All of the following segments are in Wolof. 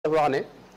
dafa wax ne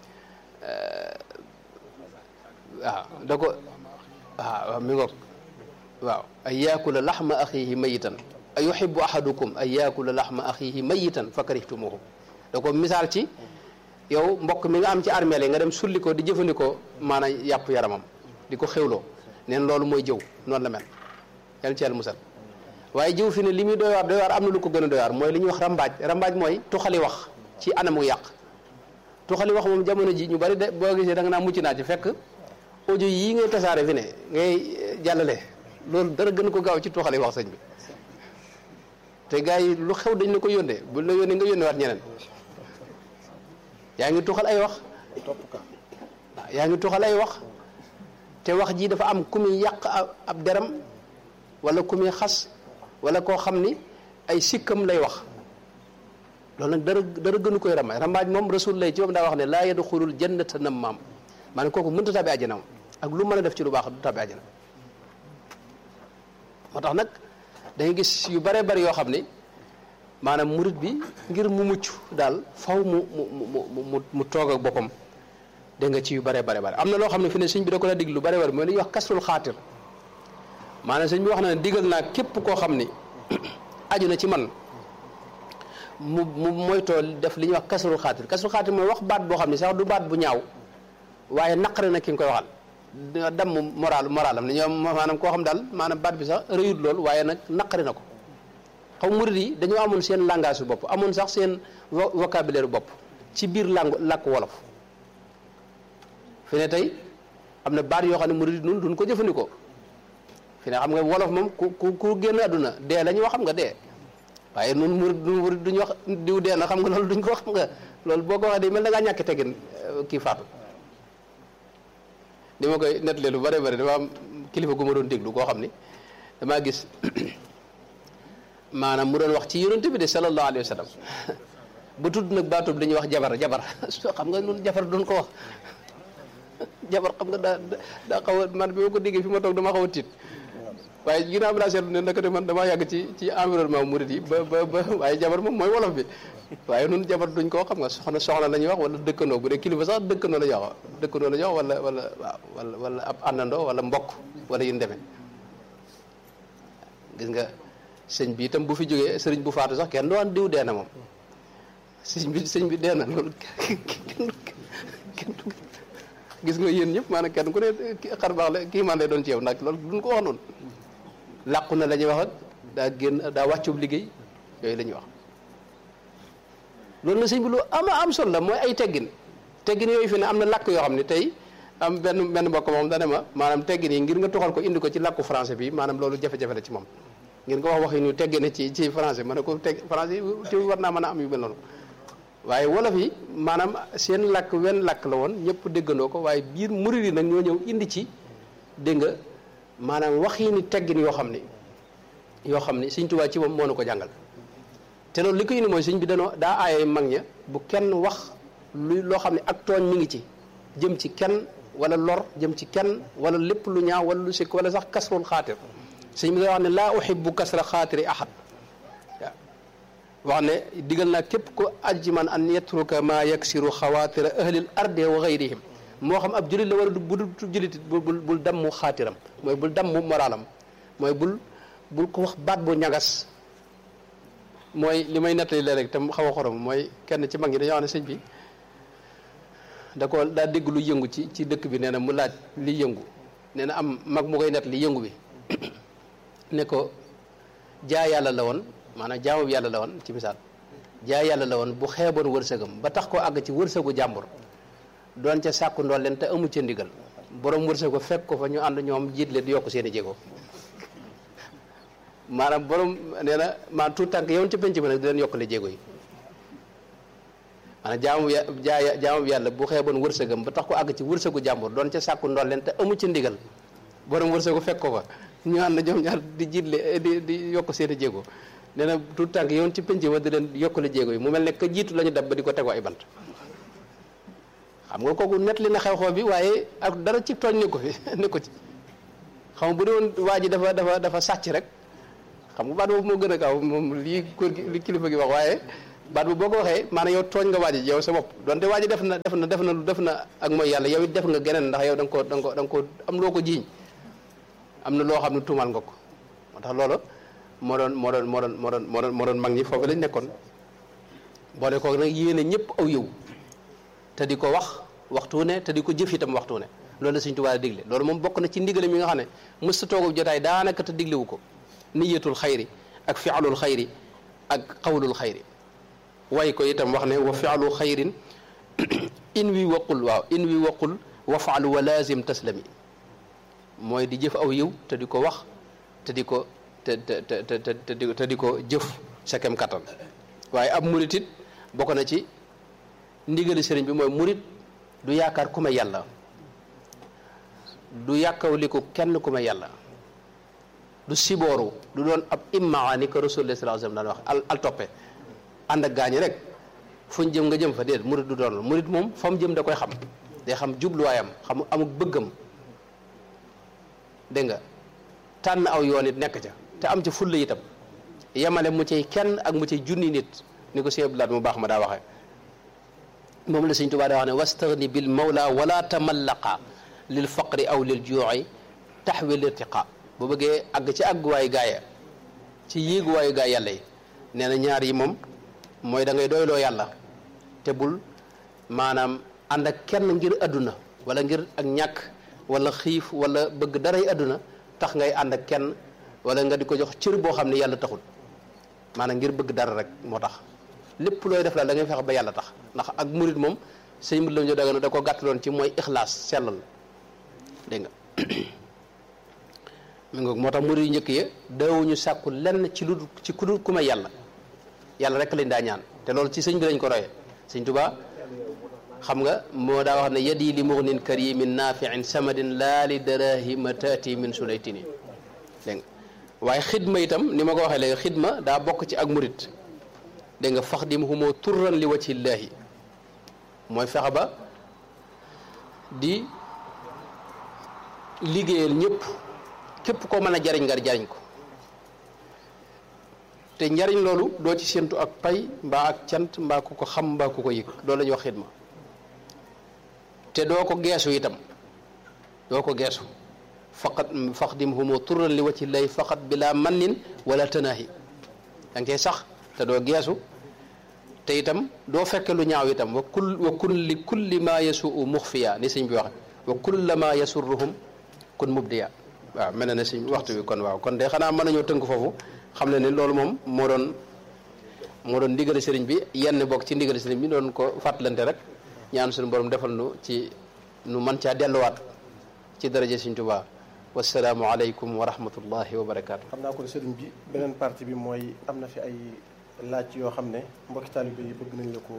waaw da ko waaw mi ngoog waaw an yaakula laxma axiihi mayitan a yuxibu ahadukum an yaakula laxma axiihi mayitan fa karihtumuhu da ko misaal ci yow mbokk mi nga am ci armeel yi nga dem sulli ko di jëfandikoo maanaam yàpp yaramam di ko xewloo neen loolu mooy jëw noonu la mel yàlla ci yàlla musal waaye jëw fi ne li muy doy waar doy waar am na lu ko gën a doy waar mooy li ñuy wax rambaaj rambaaj mooy tuxali wax ci anamu yàq tuxali wax moom jamono ji ñu bari de boo gisee da nga naa mucc naa ci fekk audio yii ngay tasaare fi ne ngay jàllale loolu dara gën ko gaaw ci tuxali wax sëñ bi te gars yi lu xew dañ la ko yónnee bu la yónnee nga yónnee waat ñeneen yaa ngi tuxal ay wax waaw yaa ngi tuxal ay wax te wax ji dafa am ku muy yàq ab deram wala ku muy xas wala koo xam ni ay sikkam lay wax loolu nag dara dara gënu koy rambaaj rambaaj moom rasul lay ci moom daa wax ne laa yadxulul jannata nammaam maanaam kooku mënta tabi àjjana moom ak lu mën a def ci lu baax du tabi àjjana moo tax nag dangay gis yu bare bari yoo xam ni maanaam murit bi ngir mu mucc daal faw mu mu mu mu mu toog ak boppam dégg nga ci yu bare bare bare am na loo xam ne fi ne sëñ bi da ko la dig lu bare bare mooy li ñuy wax kasrul xaatir maanaam sëñ bi wax na ne digal naa képp koo xam ni aju na ci man mu mu moytoo def li ñuy wax kasrul xaatir kasrul xaatir mooy wax baat boo xam ne sax du baat bu ñaaw waaye naqari na ki nga koy waxal damm moral moralam ni ñoom maanaam koo xam daal maanaam baat bi sax rëyut lool waaye nag naqari na ko xaw murid yi dañoo amoon seen langage su bopp amoon sax seen vocabulaire bopp ci biir langue làkk wolof fi ne tey am na baat yoo xam ne murid yi nun duñ ko jëfandikoo fi ne xam nga wolof moom ku ku ku génn àdduna dee la ñuy wax xam nga dee waaye nun murid nun murid duñu wax diw dee na xam nga loolu duñ ko wax xam nga loolu boo ko waxee day mel da ngaa ñàkk teggin kii faatu ni ma koy nettalee lu bare bare dama am kilifa gu ma doon déglu koo xam ni damaa gis maanaam mu doon wax ci yonent bi de sallallahu alayhi wa sallam ba tudd nag baatub dañuy wax jabar jabar xam nga nun jabar doon ko wax jabar xam nga daa daa xaw a man bi ma ko déggee fi ma toog dama xaw a tiit waaye ginnaaw bi laa seetlu ne naka de man damaa yàgg ci ci environnement murid yi ba ba ba waaye jabar moom mooy wolof bi waaye nun jabar duñ koo xam nga soxna soxna la ñuy wax wala dëkkandoo bu dee kilifa sax dëkkandoo la ñuy wax dëkkandoo la ñuy wax wala wala waaw wala wala ab àndandoo wala mbokk wala yu demee gis nga sëñ bi itam bu fi jógee sëriñ bu faatu sax kenn doon diw dee na moom sëñ bi sëñ bi dee na loolu kenn gis nga yéen ñëpp maanaam kenn ku ne xar baax la kii man lay doon ci yow nag loolu duñ ko wax noonu làqu na la ñuy wax ak daa génn daa wàccub liggéey yooyu la ñuy wax loolu na sëñ bi lu ama am solo la mooy ay teggin teggin yooyu fi ne am na làkk yoo xam ne tey am benn benn mbokk moom dane ma maanaam teggin yi ngir nga toxal ko indi ko ci làkku français bi maanaam loolu jafe-jafe la ci moom ngir nga wax wax yi ñu teggine ci ci français ma ne ko teg français yi war naa mën a am yu mel noonu waaye wolof yi maanaam seen làkk wenn làkk la woon ñëpp déggandoo ko waaye biir murid yi nag ñoo ñëw indi ci dégg nga maanaam wax yi ni teggin yoo xam ni yoo xam ni Sëñ Tuubaa ci moom moo na ko jàngal te loolu li ko indi mooy sëñ bi danoo daa aaye mag ña bu kenn wax lu loo xam ne ak tooñ mi ngi ci jëm ci kenn wala lor jëm ci kenn wala lépp lu ñaaw wala lu sikk wala sax kasrul xaatir sëñ bi da wax ne laa uhibbu kasra xaatiri ahad wax ne digal naa képp ko ajji man an yatruka maa yaksiru xawaatira ahlil ardi wa gayrihim moo xam ab julit la wala bu dul julit bul bul dammu xaatiram mooy bul dammu moralam mooy bul bul ko wax baat bu ñagas mooy li may nettali la rek tam xaw a xorom mooy kenn ci mag ñi dañoo wax ne sëñ bi da ko daa dégg lu yëngu ci ci dëkk bi nee na mu laaj li yëngu nee na am mag mu koy nett li yëngu bi ne ko jaa yàlla la woon maanaam jaamu yàlla la woon ci misaal jaa yàlla la woon bu xeeboon wërsëgam ba tax koo àgg ci wërsëgu jàmbur doon ca sàkku ndool leen te amu ca ndigal borom wërsëgu fekk ko fa ñu ànd ñoom jiit leen di yokk seen i jéego maanaam borom nee na maa tout tànk yow ci penc bi nag di leen yokkale jéego yi maanaam jaamu ya jaa jaamu yàlla bu xeeboon wërsëgam ba tax ko àgg ci wërsëgu jàmbur doon ca sàkku ndool leen te amu ca ndigal borom wërsëgu fekk ko fa ñu ànd ñoom ñaar di jiitle di di yokk seen i jéego nee na tout tànk yow ci penc ma di leen yokkale jéego yi mu mel ne que jiitu la ñu dab ba di ko tegoo ay bant xam nga kooku net li na xew-xew bi waaye ak dara ci tooñ ne ko fi ne ko ci xam nga bu doon waa ji dafa dafa dafa sàcc rek xam nga baat boobu moo gën a gaaw moom lii kóor gi li kilifa gi wax waaye baat bu boo ko waxee maanaam yow tooñ nga waaji yow sa bopp donte waaji def na def na def na def na ak mooy yàlla yow it def nga geneen ndax yow da nga ko da nga ko da nga ko am loo ko jiiñ am na loo xam ne tuumaal nga ko moo tax loolu moo doon moo doon moo doon moo doon moo doon moo doon mag ñi foofu lañ nekkoon boole ko nag yéene ñëpp aw yow te di ko wax waxtu ne te di ko jëf itam waxtu ne loolu la Sëñ Tuubaa digle loolu moom bokk na ci ndigale mi nga xam ne mësta toogub jotaay daanaka te diglewu ko niyatul xayri ak fialul xayri ak xawlul xayri way ko itam wax ne wa fialu xayrin in wi waqul waaw in wi waqul wa faalu wa lazim taslami mooy di jëf aw yiw te di ko wax te di ko te te te te te di ko jëf sa kem kattan waaye ab murit it bokk na ci ndigali sëriñ bi mooy murit du yaakaar ku ma yàlla du yàkkawliku kenn ku ma yàlla du sibooru du doon ab immaa ni ko rasulullah sallallahu alayhi wasallam daan wax al al toppe ànd ak gaañi rek fuñ jëm nga jëm fa déet murit du doon murit moom fa mu jëm da koy xam day xam jubluwaayam xam amuk bëggam dégg nga tànn aw yoon it nekk ca te am ca fulla itam yemale mu cay kenn ak mu cay junni nit ni ko Sëñ Abdou Lahad mu baax ma daa waxee moom la Sëñ Tuubaa daa wax ne wastaghni bil mawla wala tamallaqa lil faqri aw lil juu'i taxwi lirtiqa bu bëggee àgg ci àgguwaayu gaaya ci yéeguwaayu gaay yàlla yi nee na ñaar yi moom mooy da ngay doyloo yàlla te bul maanaam ànd ak kenn ngir adduna wala ngir ak ñàkk wala xiif wala bëgg daray adduna tax ngay ànd ak kenn wala nga di ko jox cër boo xam ne yàlla taxul maanaam ngir bëgg dara rek moo tax lépp looy def la da ngay fexe ba yàlla tax ndax ak murit moom sëñ mut lam jo daga da ko gàttaloon ci mooy ixlaas sellal dégg nga mi ngoog moo tax murit yu njëkk ya daawuñu sàkku lenn ci lu ci ku dul ku may yàlla yàlla rek lañ daa ñaan te loolu ci sëñ bi lañ ko royee sëñ Tuubaa xam nga moo daa wax ne yadi li mughnin karimin nafiin samadin laa li darahima taati min sulaytini dégg nga waaye xidma itam ni ma ko waxee léegi xidma daa bokk ci ak murit dégg nga fax dim humoo turran li wajhillaahi mooy fexe ba di liggéeyal ñëpp képp koo mën a jariñ nga jariñ ko te njariñ loolu doo ci séentu ak pay mbaa ak cant mbaa ku ko xam mbaa ku ko yëg loolu la ñuy wax xidma te doo ko geesu itam doo ko geesu faqat faxdim humu turran li wacci lay faqat bila mannin wala tanaahi da nga cey sax te doo geesu te itam doo fekke lu ñaaw itam wa kul wa kun li kulli ma yasuu muxfiya ni sëñ bi waxe wa kulla ma yasurruhum kun mubdiya waaw mel na ne sëñ waxtu bi kon waaw kon de xanaa mën nañoo tënk foofu xam ne ni loolu moom moo doon moo doon ndigal sëriñ bi yenn bokk ci ndigal sëriñ bi doon ko fàttalante rek ñaan suñu borom defal nu ci nu man caa delluwaat ci daraja Sëriñ Tuubaa wasalaamu aleykum wa rahmatullahi wa barakaatu. xam naa ko sëriñ bi beneen partie bi mooy am na fi ay laaj yoo xam ne mbokki taalibe yi bëgg nañ la ko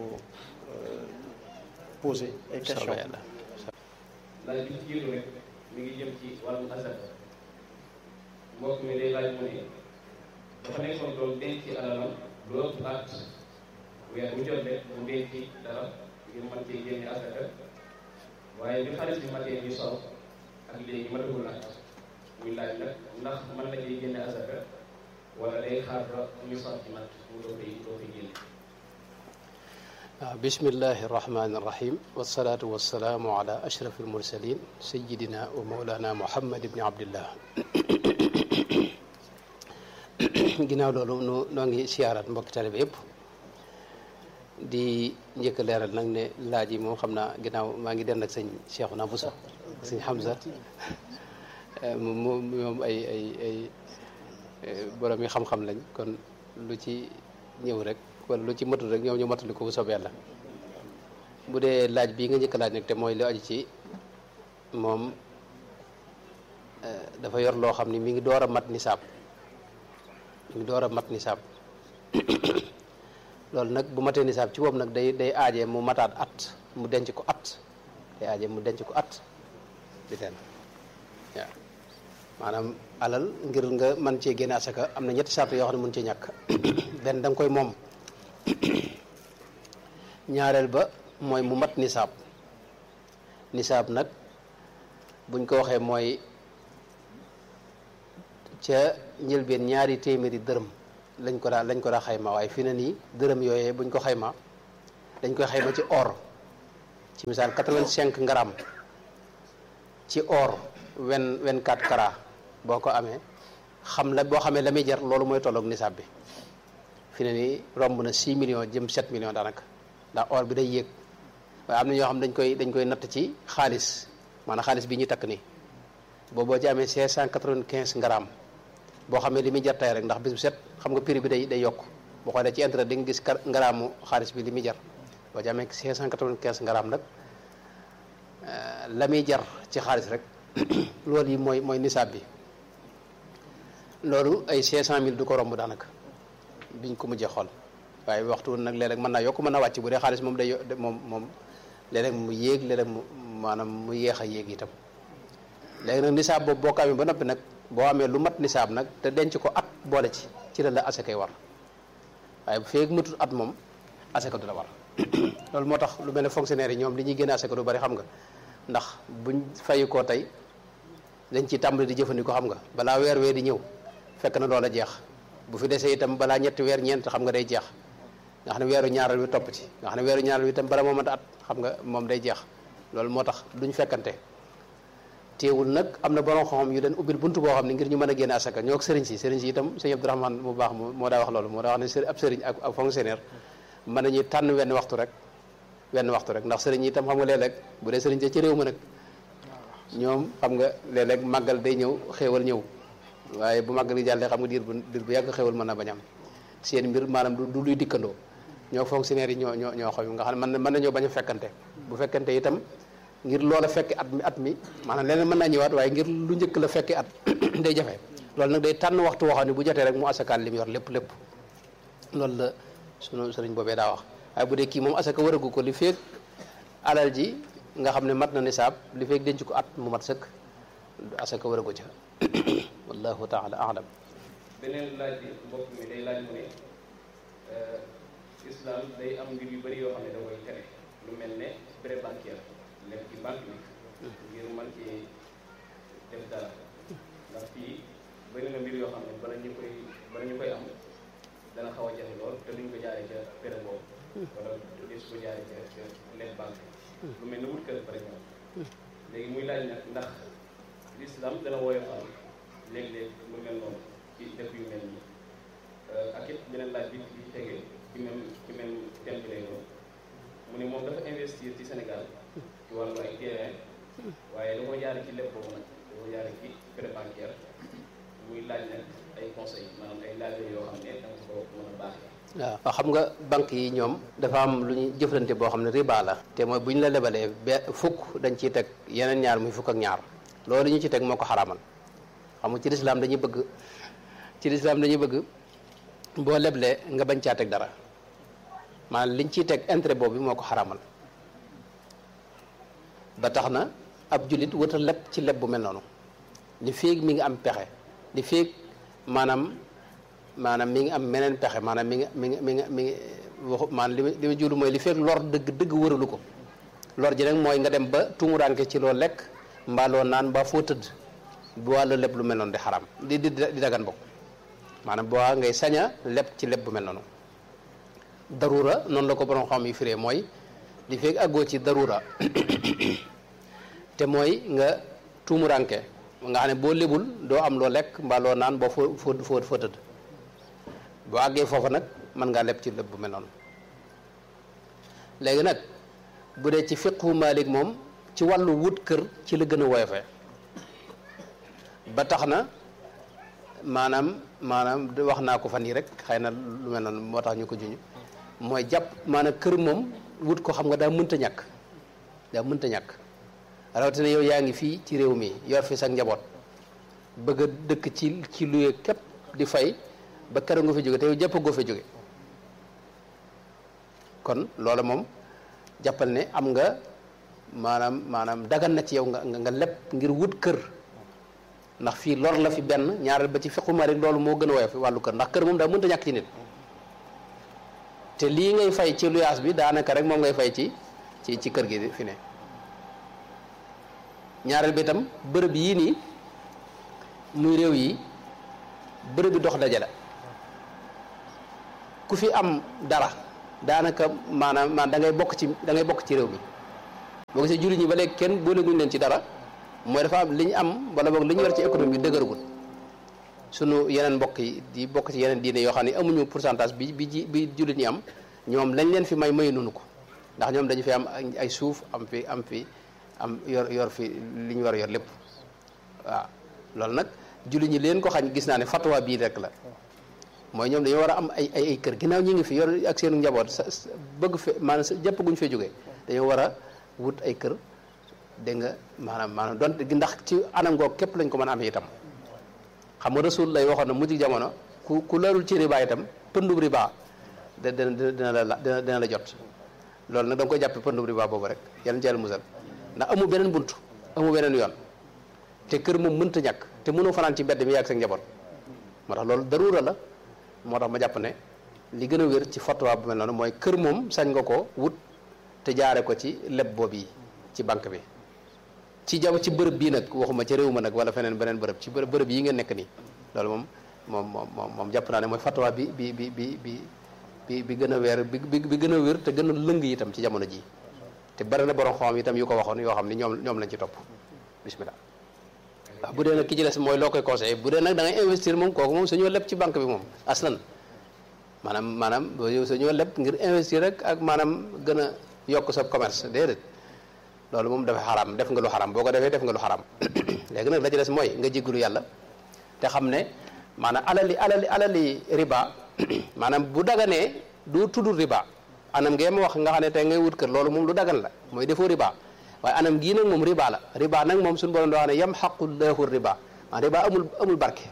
posé ay question laaj bi ci jiitu rek mi ngi jëm ci wàllu asaka mbokk mi day laaj mu ne dafa nekkoon doon denc alalam lu ëpp at weer bu jot rek mu denc dara ngir mën cee génne asaka waaye bi xaalis bi matee ñu sol ak léegi matagul at muy laaj nag ndax mën na cee génne asaka wala day xaar ba ñu sol ci mat mu doo koy doo koy génne waaw bismillahi irrahmani irrahim wasalaatu wasalaamu ala ashraf almursalin sayidina wa maulana muhammad ibni abdillah ginnaaw loolu nu noo ngi siyaaraat mbokki talibe yëpp di njëkk leeral nag ne laaj yi moom xam naa ginnaaw maa ngi den ak sëñ Cheikhouna Bousso sëñ Hamza moom moom ay ay ay borom yi xam-xam lañ kon lu ci ñëw rek wala lu ci matul rek ñoom ñu matali ko bu soobee yàlla bu dee laaj bii nga njëkk laaj nag te mooy li aju ci moom dafa yor loo xam ni mi ngi door a mat nisaab mi ngi door a mat nisaab loolu nag bu matee nisaab ci boobu nag day day aajee mu mataat at mu denc ko at day aajee mu denc ko at di teen waaw maanaam alal ngir nga mën cee génne asaka am na ñetti sart yoo xam ne mun ci ñàkk benn da nga koy moom ñaareel ba mooy mu mat nisaab nisaab nag buñ ko waxee mooy ca njëlbeen ñaari téeméeri dërëm lañ ko daa lañ ko daa xayma waaye fi ne nii dërëm yooyee buñ ko xayma dañ koy xayma ci or ci misaal 85 ngaram ci or wen 24 carats boo ko amee xam la boo xamee la muy jar loolu mooy tolloog nisaab bi fi ne nii romb na 6 millions jëm 7 millions daanaka ndax or bi day yéeg waaye am na ñoo xam dañ koy dañ koy natt ci xaalis maanaam xaalis bi ñu takk nii boobu boo ci amee 595 ngaram boo xamee li muy jar tey rek ndax bis bu set xam nga prix bi day day yokk boo xoolee ci intérêt di nga gis ngaraamu xaalis bi li muy jar boo ci amee 595 ngaram nag la muy jar ci xaalis rek loolu yi mooy mooy nisaab bi loolu ay 500000 du ko romb daanaka biñ ko mujjee xool waaye waxtu nag léeg-léeg mën naa yokk mën naa wàcc bu dee xaalis moom day moom moom léeg-léeg mu yéeg léeg-léeg mu maanaam mu yéex a yéeg itam léegi nag nisaab boobu boo ko amee ba noppi nag boo amee lu mat nisaab nag te denc ko at boole ci ci la la asakay war waaye bu feeg matul at moom asaka du la war loolu moo tax lu mel ne fonctionnaire yi ñoom li ñuy génne asaka du bari xam nga ndax buñ fayu koo tey dañ ci tàmbali di jëfandikoo xam nga balaa weer wee di ñëw fekk na loola jeex bu fi desee itam balaa ñetti weer ñeent xam nga day jeex nga xam ne weeru ñaaral wi topp ci nga xam ne weeru ñaaral wi itam bala moo mat at xam nga moom day jeex loolu moo tax duñ fekkante teewul nag am na borom xam-xam yu leen ubbil buntu boo xam ne ngir ñu mën a génne asaka ñoo ak sëriñ si sëriñ si itam sëñ Abdourahmane mu baax moo daa wax loolu moo daa wax ne ab sëriñ ak ab fonctionnaire mën nañu tànn wenn waxtu rek wenn waxtu rek ndax sëriñ yi itam xam nga léeg-léeg bu dee sëriñ ci réew ma nag ñoom xam nga léeg-léeg màggal day ñëw xéewal ñëw waaye bu màggal gi jàllee xam nga diir bu diir bu yàgg xéewal mën na bañ am seen mbir maanaam du luy dikkandoo ñoo fonctionnaire yi ñoo ñoo ñoo xam nga xam ne mën mën nañoo bañ a fekkante bu fekkante itam ngir loola fekke at mi at mi maanaam leneen mën naa ñëwaat waaye ngir lu njëkk la fekke at day jafe loolu nag day tànn waxtu woo xam ne bu jotee rek mu asakaal li mu yor lépp lépp loolu la sunu sëriñ boobee daa wax waaye bu dee kii moom asaka waragu ko li feeg alal ji nga xam ne mat na nisaab li feeg denc ko at mu mat sëkk asaka waragu ca wallahu taala alam beneen laaj bi mbokk mi day laaj mu ne islam day am mbir yu bëri yoo xam ne da koy tere lu mel ne prêt bancaire lekk ci banque bi ngir mën ci def dara ndax fii bëri na mbir yoo xam ne bala ñu koy bala ñu koy am dana xaw a jafe lool te duñ ko jaaree ca prêt boobu wala des ko jaaree ca ca lekk banque lu mel ne wut kër par exemple léegi muy laaj nag ndax l'islam dana woyofal léeg-léeg lu mel noonu ci def yu mel nii ak it beneen laaj bi bi tegee ci même ci même thème bi lay doon mu ne moom dafa investir ci Sénégal ci wàllu ay terrain waaye da ko jaare ci lépp boobu nag da ko jaare ci prêt bancaire muy laaj nag ay conseils maanaam ay laaj yoo xam ne da nga ko mën a baaxee waaw xam nga banque yi ñoom dafa am lu ñu jëflante boo xam ne riba la te mooy bu ñu la lebalee be fukk dañ ciy teg yeneen ñaar muy fukk ak ñaar loolu ñu ci teg moo ko xaraamal xam nga ci lislaam dañuy bëgg ci lislaam dañuy bëgg boo leblee nga bañ caa teg dara maanaam liñ ciy teg intérêt boobu moo ko xaraamal ba tax na ab jullit wëta leb ci leb bu mel noonu li féeg mi ngi am pexe li féeg maanaam maanaam mi ngi am meneen pexe maanaam mi ngi mi ngi mi ngi mi ngi waxu maanaam li ma li ma julu mooy li fekk lor dëgg dëgg wëralu ko lor ji nag mooy nga dem ba tumuranke ci loo lekk mbaa loo naan mbaa foo tëdd bu waa la lépp lu mel noonu di xaram di di di dagan bokk maanaam bu waa ngay saña lépp ci lépp bu mel noonu darura noonu la ko borom xam yi firee mooy li fekk àggoo ci darura te mooy nga tumuranke nga xam ne boo lebul doo am loo lekk mbaa loo naan boo foo foo foo foo tëdd boo àggee foofu nag mën ngaa leb ci lépp bu mel noonu léegi nag bu dee ci fiqhu Maalik moom ci wàllu wut kër ci la gën a woyofee ba tax na maanaam maanaam wax naa ko fan yi rek xëy na lu mel noonu moo tax ñu ko juñu mooy jàpp maanaam kër moom wut ko xam nga daa mënta ñàkk daa mënta ñàkk rawatina yow yaa ngi fii ci réew mi yor fi sa njaboot bëgg a dëkk ci ci luye képp di fay ba keroog nga fi jóge te yow jàpp goo fa jóge kon loola moom jàppal ne am nga maanaam maanaam dagan na ci yow nga nga leb ngir wut kër ndax fii lor la fi benn ñaareel ba ci fiqu Maalik loolu moo gën a woyof fi wàllu kër ndax kër moom daa mënta ñàkk ci nit te lii ngay fay ci luyaas bi daanaka rek moom ngay fay ci ci ci kër gi fi ne ñaareel bi itam bërëb yii nii muy réew yi bërëb bi dox daje la ku fi am dara daanaka maanaam maan da ngay bokk ci da ngay bokk ci réew mi boo gisee jullit ñi ba léegi kenn booleguñ leen ci dara mooy dafa am li ñu am wala boog li ñu war ci économie bi dëgëragul sunu yeneen mbokk yi di bokk ci yeneen diine yoo xam ne amuñu pourcentage bi bi ji bi jullit ñi am ñoom lañ leen fi may mayu nunu ko ndax ñoom dañu fi am ay suuf am fi am fi am yor yor fi li ñu war a yor lépp waaw loolu nag jullit ñi leen ko xañ gis naa ne fatwa bii rek la mooy ñoom dañoo war a am ay ay ay kër ginnaaw ñi ngi fi yor ak seen njaboot sa bëgg fe maanaam jëpp guñ fee jógee dañoo war a wut ay kër dégg nga maanaam maanaam donte ndax ci anam googu képp lañ ko mën a amee itam xam nga rasul lay waxoon na mujj jamono ku ku larul ci riba itam pëndub riba da dina dina la dina dina la jot loolu nag da nga koy jàppe pëndub riba boobu rek yàlla ci yàlla musal ndax amu beneen bunt amu beneen yoon te kër moom mënta ñàkk te mënoo fanaan ci mbedd mi yàgg sa njaboot moo tax loolu daruura la moo tax ma jàpp ne li gën a wér ci fatwa bu mel noonu mooy kër moom sañ nga ko wut te jaare ko ci leb boobu yi ci banque bi ci jaw ci bërëb bii nag waxuma ci réew ma nag wala feneen beneen bërëb ci bërëb bërëb yi ngeen nekk nii loolu moom moom moom moom jàpp naa ne mooy fatwa bi bi bi bi bi bi bi gën a weer bi bi gën a wér te gën a lëng itam ci jamono ji te bari na borom xam itam yu ko waxoon yoo xam ni ñoom ñoom lañ ci topp bismillah waaw bu dee nag ki ci des mooy loo koy conseillé bu dee nag da ngay investir moom kooku moom suñoo leb ci banque bi moom aslan maanaam maanaam yow suñoo leb ngir investir rek ak maanaam gën a yokk sa commerce déedéet loolu moom dafa xaram def nga lu xaram boo ko defee def nga lu xaram léegi nag la ci des mooy nga jéggalu yàlla te xam ne maanaam alali alali alali riba maanaam bu daganee du tudd riba anam ngee ma wax nga xam ne tey ngay wut kër loolu moom lu dagan la mooy defoo riba waaye anam gii nag moom riba la riba nag moom suñu borom doo xam ne yam xaqullahu riba maa riba amul amul barke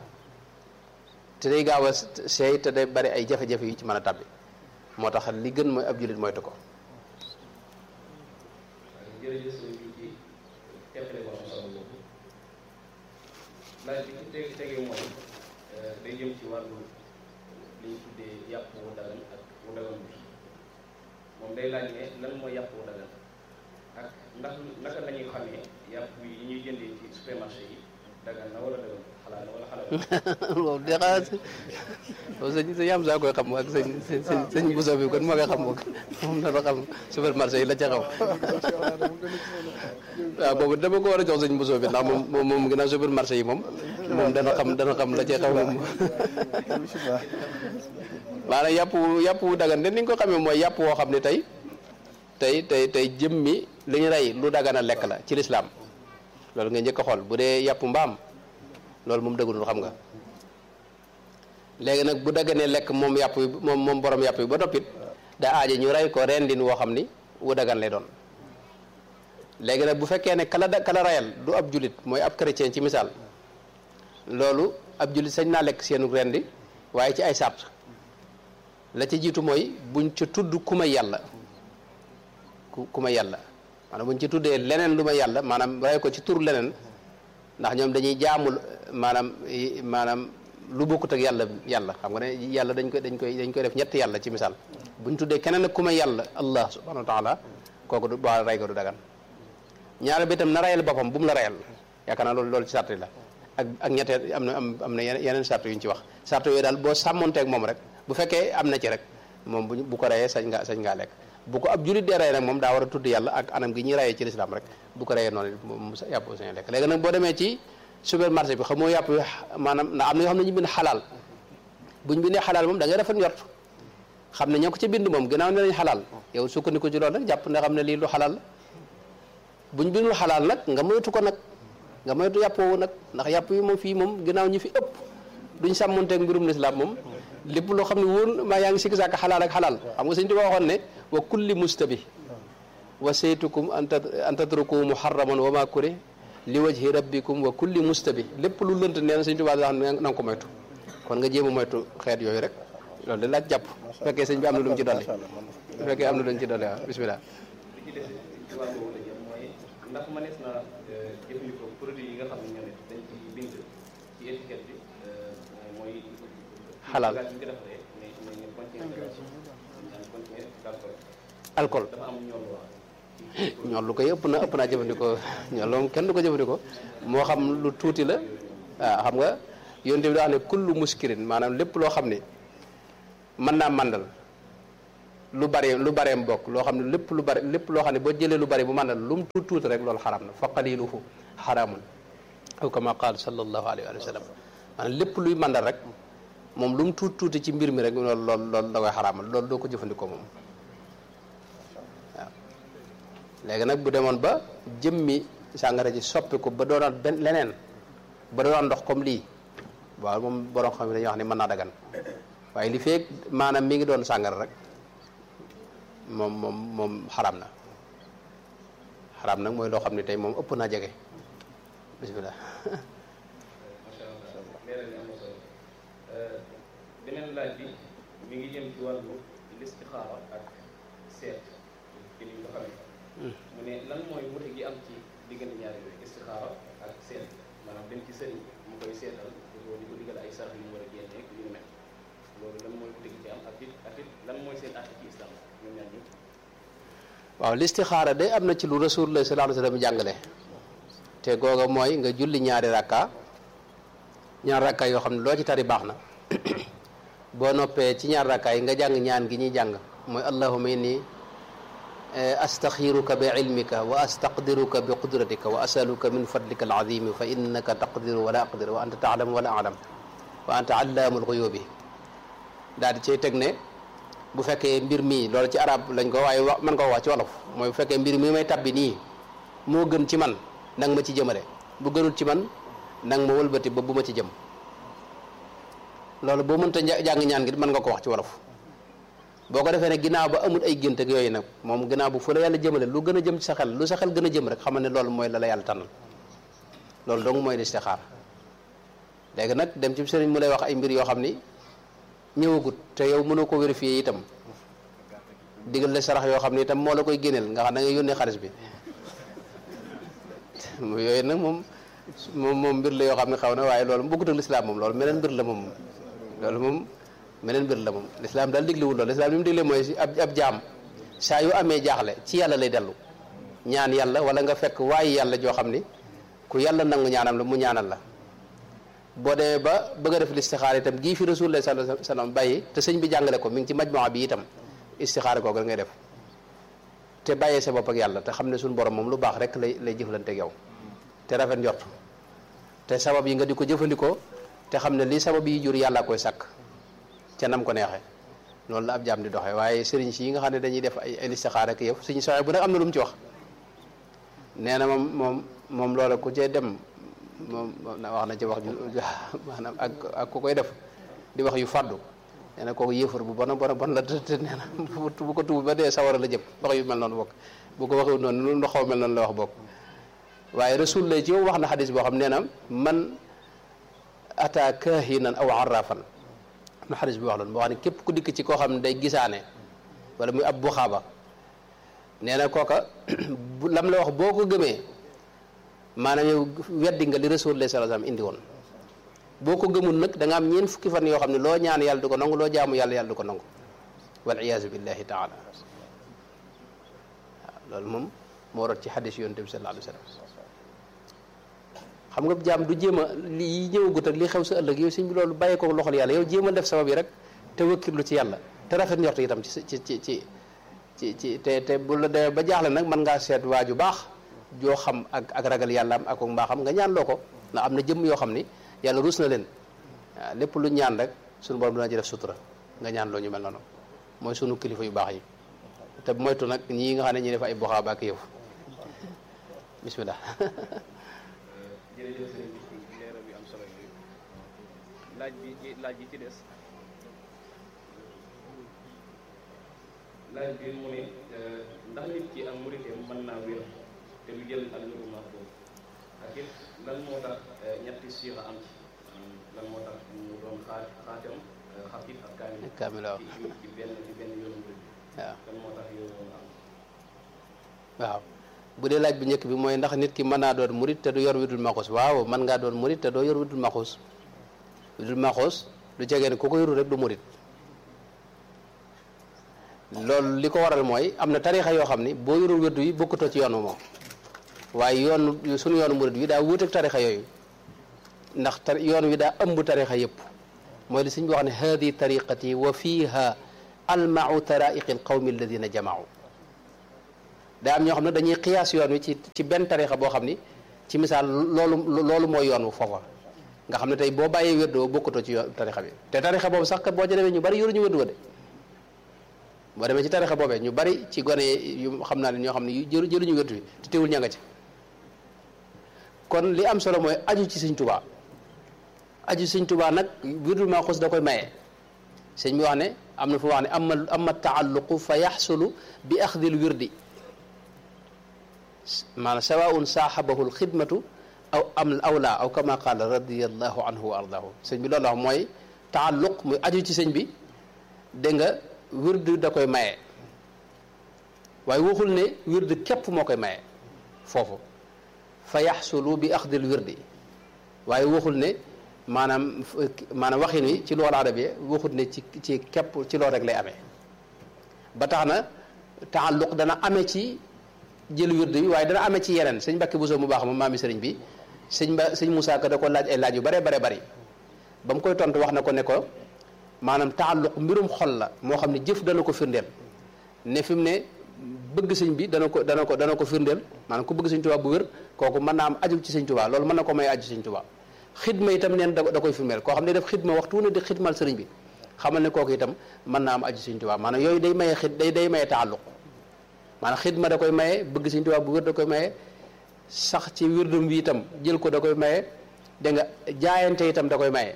te day gaaw a seey te day bari ay jafe-jafe yu ci mën a tabbi moo tax li gën mooy ab jullit moytu ko jërëjëf sëñ bi ci teqale ko am solo boobu laaj bi ci teg tegee mooy day jëm ci wàllu li ñu tuddee yàpp wu dagan ak wu dagan bi moom day laaj ne lan mooy yàpp wu dagan ak ndax naka la ñuy xamee yàpp yi ñuy jëndee ci supermarché yi dagan na wala dagan xalaat na wala xalaat waaw de xanaa sëñ sëñ am saa koy xam ak sëñ sëñ sëñ buso bi kon moo koy xam moom moom dana xam supermarché yi la ca xaw waaw boobu dama ko war a jox sëñ buso bi ndax moom moom moom ginnaaw supermarché yi moom moom dana xam dana xam la ca xaw moom maanaam yàpp wu yàpp wu dagan de ni nga ko xamee mooy yàpp woo xam ne tey tey tey tey jëmmi li ñu rey lu dagan a lekk la ci lislaam loolu nga njëkk a xool bu dee yàpp mbaam loolu moom dëggul xam nga léegi nag bu daganee lekk moom yàpp yi moom moom borom yàpp yi ba toppit da aaje ñu rey ko rendin woo xam ni wu dagan lay doon léegi nag bu fekkee ne kala da kala rayal du ab julit mooy ab chrétien ci misaal loolu ab julit sañ naa lekk seenu rendi waaye ci ay sart la ci jiitu mooy buñ ca tudd ku may yàlla ku ku may yàlla maanaam buñ ci tuddee leneen lu may yàlla maanaam rey ko ci tur leneen ndax ñoom dañuy jaamul maanaam maanaam lu bokkut ak yàlla yàlla xam nga ne yàlla dañ koy dañ koy dañ koy def ñetti yàlla ci misaal buñ tuddee keneen ak ku may yàlla allah subhanahu wa taala kooku du boo rey ko du dagan ñaare bi itam na rayal boppam bu mu la rayal yaakaar naa loolu loolu ci sart yi la ak ak ñetteel am na am am na yeneen sart yu ñu ci wax sart yooyu daal boo sàmmonteeg moom rek bu fekkee am na ci rek moom bu bu ko rayee sañ nga sañ ngaa lekk bu ko ab julit dee rey nag moom daa war a tudd yàlla ak anam gi ñuy rayee ci lislaam rek bu ko reyee noonu mu yàpp sañ lekk léegi nag boo demee ci supermarché bi xamoo yàpp maanaam ndax am na yoo xam ne ñu bind xalaal buñ bindee xalaal moom da ngay rafet njort xam ne ñoo ko ci bind moom gannaaw ne nañ xalaal yow sukkandiku ci loolu rek jàpp ne xam ne lii lu xalaal la buñ bindul xalaal nag nga moytu ko nag nga moytu yàpp woowu nag ndax yàpp yi moom fii moom gannaaw ñi fi ëpp duñ sàmmonteeg mbirum lislaam moom lépp loo xam ne wóor maa yaa ngi sikki sàkk xalaal ak xalaal xam nga sëñ Tuubaa waxoon ne wa kulli mustabi wa saytukum an tatruku muharraman wa ma kure li wajhi rabbikum wa kulli mustabi lépp lu lënt nee na sëñ Tuubaa da xam ne na nga ko moytu kon nga jéem a moytu xeet yooyu rek loolu de laaj jàpp bu fekkee sëñ bi am na lu mu ci dolli bu fekkee am na lu mu ci dolli waaw bismillah li ci des ci wàllu wala jëm mooy ndax mënees na jëfandikoo produit yi nga xam ne ñoo ne dañ ci bind ci étiquette bi mooy xalaal bagage bi nga defaree mais mais ñu continuer continuer d'alcool alcool dafa am ñoom waa ñool lu koy ëpp na ëpp naa jëfandikoo ñool moom kenn du ko jëfandikoo moo xam lu tuuti la waaw xam nga yonte bi daa wax ne kullu muskirin maanaam lépp loo xam ne mën naa màndal lu bari lu bareem bokk loo xam ne lépp lu bari lépp loo xam ne boo jëlee lu bari bu màndal lu mu tuut tuuti rek loolu xaraam na fa qaliluhu xaraamun aw kama qaal sallallahu alayhi wa sallam maanaam lépp luy màndal rek moom lu mu tuut tuuti ci mbir mi rek loolu loolu loolu da koy xaraamal loolu doo ko jëfandikoo moom waaw léegi nag bu demoon ba jëmmi sàngara ji soppi ko ba doonaat benn leneen ba doonaat ndox comme lii waaw moom borom xam ne dañuy wax ni mën naa dagan waaye li feeg maanaam mi ngi doon sàngara rek moom moom moom xaraam na xaraam nag mooy loo xam ne tey moom ëpp naa jege bisimilah. macha allah leeral ni am na solo beneen laaj bi mi ngi jëm ci wàllu listixaara ak seet ci ni nga xamee mu ne lan mooy wute gi am ci diggante ñaari yooyu istixaara ak seet maanaam dem ci sëriñ mu koy seetal di ko di ko digal ay sarax yu mu war a génne ak yu ni mel loolu lan mooy wute gi ci am ak it ak it lan mooy seen àtte ci islam ñoom ñaar ñëpp waaw listixaara de am na ci lu rasulullah sallallahu alayhi wa sallam jàngale te googa mooy nga julli ñaari rakka ñaari rakka yoo xam ne loo ci tari baax na boo noppee ci ñaari rakka yi nga jàng ñaan gi ñuy jàng mooy allahumma inni astaxiruka bi ilmika wa astaqdiruka bi qudratika wa asaluka min fadlika alazimi fa innaka taqdiru wala aqdir wa anta taalamu wala alam wa anta allaamu alxuyubi daal di cay teg ne bu fekkee mbir mii loolu ci arab lañ ko waaye wax man ko wax ci wolof mooy bu fekkee mbir mi may tabbi nii moo gën ci man nang ma ci jëmale bu gënul ci man nang ma wëlbati ba bu ma ci jëm loolu boo mënta jàng ñaan gi mën nga ko wax ci wolof boo ko defee ne ginnaaw ba amul ay gént ak yooyu nag moom ginnaaw bu fu la yàlla jëmale lu gën a jëm ci sa xel lu sa xel gën a jëm rek xamal ne loolu mooy la la yàlla tànnal loolu dong mooy listixaar léegi nag dem ci sëriñ mu lay wax ay mbir yoo xam ni ñëwagut te yow mënoo ko vérifier itam digal la sarax yoo xam ne itam moo la koy génneel nga xam da ngay yónnee xaalis bi yooyu nag moom moom moom mbir la yoo xam ne xaw na waaye loolu bokkut ak lislaam moom loolu meneen mbir la moom loolu moom meneen mbir la moom lislaam daal diglewul loolu lislaam li mu digle mooy si ab ab jaam saa yu amee jaaxle ci yàlla lay dellu ñaan yàlla wala nga fekk waaye yàlla joo xam ni ku yàlla nangu ñaanam la mu ñaanal la boo demee ba bëgg a def listixaar itam gii fi rasulullah sallallahu alayhi wasallam bàyyi te sëñ bi jàngale ko mi ngi ci majmuwa bi itam istixaar googu ngay def te bàyyee sa bopp ak yàlla te xam ne suñu borom moom lu baax rek lay lay jëflante ak yow te rafet njort te sabab yi nga di ko jëfandikoo te xam ne lii sabab yi jur yàlla koy sàkk ca nam ko neexee loolu la ab jaam di doxee waaye sëriñ si yi nga xam ne dañuy def ay listixaar ak yëf suñu soxee bu nag am na lu mu ci wax nee na moom moom moom loola ku cee dem moom wax na ci wax ju maanaam ak ak ku koy def di wax yu fàddu nee na kooku yéefar bu bon a bon a bon la te te nee na bu ko tuub ba dee sawara la jëm wax yu mel noonu bokk bu ko waxee noonu lu ndoxaw mel noonu la wax bokk waaye rasul lay ci yow wax na xadis boo xam nee na man ata kahinan aw arrafan am na xadis bi wax loolu boo xam ne képp ku dikk ci koo xam ne day gisaane wala muy ab buxaaba nee na kooka lam la wax boo ko gëmee maanaam yow weddi nga li rasulullah sallallahu alayhi wasallam indi woon boo ko gëmul nag da nga am ñeent fukki fan yoo xam ne loo ñaan yàlla du ko nangu loo jaamu yàlla yàlla du ko nangu wal iyaazu billahi taala waaw loolu moom moo rot ci xadis yonent bi sallallahu alayhi wasallam xam nga jaam du jéem a li ñëwagut ak li xew sa ëllëg yow sëñ bi loolu bàyyee ko loxol yàlla yow jéem a def sabab yi rek te wëkkirlu ci yàlla te rafet njort itam ci ci ci ci ci ci te te bu la demee ba jaaxle nag mën ngaa seet waa ju baax joo xam ak ak ragal yàlla am ak mbaaxam nga ñaan loo ko ndax am na jëmm yoo xam ni yàlla ruus na leen waaw lépp lu ñaan rek suñu borom dina ci def sutura nga ñaan loo ñu mel noonu mooy sunu kilifa yu baax yi te moytu nag ñii nga xam ne ñi def ay boxaaba ak yëf bismillah jërëjëf sëriñ bi ci leeral yu am solo yooyu laaj bi ci laaj bi ci des laaj bi mu ne ndax nit ki am muriteem mën naa wér te du jël al wéru mahfuz ak it lan moo tax ñetti siixa am ci lan moo tax mu doon xaa xaatam xafif ak kaamil kaamil waaw ci ci benn ci benn yoonu murid waaw lan moo tax yoonu moom am waaw bu dee laaj bu njëkk bi mooy ndax nit ki mën naa doon murit te du yor widul maxuus waaw mën ngaa doon murit te doo yor widul maxuus widul maxuus du jege ne ku ko yorul rek du murit loolu li ko waral mooy am na tarixa yoo xam ni boo yorul wirdu yi bokkutoo ci yoon moom waaye yoon suñu yoonu murit wi daa wuuteeg tarixa yooyu ndax tar yoon wi daa ëmb tarixa yëpp mooy li sëñ bi wax ne hadi tariqati wa fiha almau taraiqi alqawmi alladina jamaau daa am ñoo xam ne dañuy xiyaas yoon wi ci ci benn tariqa boo xam ni ci misaal loolu loolu mooy yoon wu foofa nga xam ne tey boo bàyyee wérdoo bokkatoo ci yoon tariqa bi te tariqa boobu sax kat boo ci demee ñu bari yoruñu wérdu wa de boo demee ci tarixa boobee ñu bari ci gone yu xam naa ne ñoo xam ne yu jëlu jëluñu wértu bi te teewul ña nga ci kon li am solo mooy aju ci sëñ tubaa aju ci sëñ tubaa nag wirdul maaxuus da koy maye sëñ bi wax ne am na fu wax ne ama ama taalluqu fa yaxsulu bi axdil wirdi maanaam sawaun saaxabahu lxidmatu aw am aw laa aw kama qaala radiallahu anhu wa ardahu sëñ bi loolu wax mooy taalluq muy aju ci sëñ bi dégg nga wird da koy maye waaye waxul ne wird képp moo koy maye foofu fa yaxsulu bi axdil wirdi waaye waxul ne maanaam maanaam waxin wi ci loolu arabiya waxul ne ci ci képp ci loolu rek lay amee ba tax na taalluq dana amee ci jël wird bi waaye dana amee ci yeneen sëñ Mbàkke Buso mu baax ma maami sëriñ bi sëñ ba sëñ Moussa Ka da ko laaj ay laaj yu bare bare bari ba mu koy tontu wax na ko ne ko maanaam taalluq mbirum xol la moo xam ne jëf dana ko firndeel ne fi mu ne bëgg sëñ bi dana ko dana ko dana ko firndeel maanaam ku bëgg sëñ Tuubaa bu wér kooku mën naa am aju ci sëñ Tuubaa loolu mën na ko may aju sëñ Tuubaa xidma itam neen da da koy firndeel koo xam ne def xidma waxtu ne di xidmal sëriñ bi xamal ne kooku itam mën naa am aju sëñ Tuubaa maanaam yooyu day maye xid day day maye taalluq maanaam xidma da koy maye bëgg sëñ Tuubaa bu wér da koy maye sax ci wirdum bi itam jël ko da koy maye dégg nga jaayante itam da koy maye